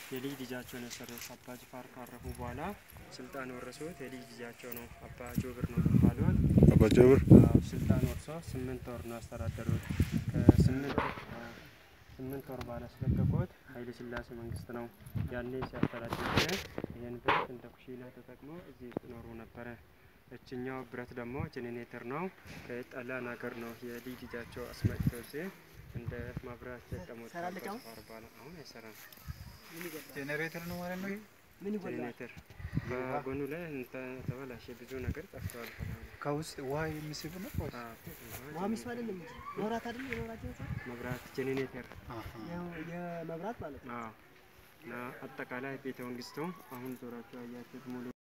የልጅ ልጃቸውን የሰሩት አባ ጅፋር ካረፉ በኋላ ስልጣን ወረሱት። የልጅ ልጃቸው ነው አባ ጆብር ነው የሚባሉት። አባ ጀብር አዎ፣ ስልጣን ወርሶ ስምንት ወር ነው ያስተዳደሩት። ከስምንት አዎ፣ ስምንት ወር ባላስለቀቁት ኃይለ ሥላሴ መንግስት ነው ያኔ ሲያስተዳድር ጊዜ ይህን ብረት እንደ ኩሽና ተጠቅሞ እዚህ ውስጥ ኖሩ ነበረ። እችኛው ብረት ደግሞ ጄኔሬተር ነው። ከጣሊያን ሀገር ነው የልጅ ልጃቸው አስመጥተው እዚህ እንደ ማብራት ተጠቀሙት። ሰራለች አሁን? ከአባ በኋላ አሁን አይሰራም። ጄኔሬተር ነው ማለት ነው። ምን ይጎላል? ጄኔሬተር በጎኑ ላይ እንተ- ተበላሸ። ብዙ ነገር ጠፍተዋል። ከላዩ ላይ። ከውስጥ ውሃ የሚስብ ነው። አዎ፣ ውሃ ሚስብ አይደለም እንጂ መብራት አይደለም የመብራቸው ሰው መብራት ጄኔሬተር የመብራት ማለት ነው። አዎ። እና አጠቃላይ ቤተ መንግስቱ አሁን ዞራቸው ያያችሁት ሙሉ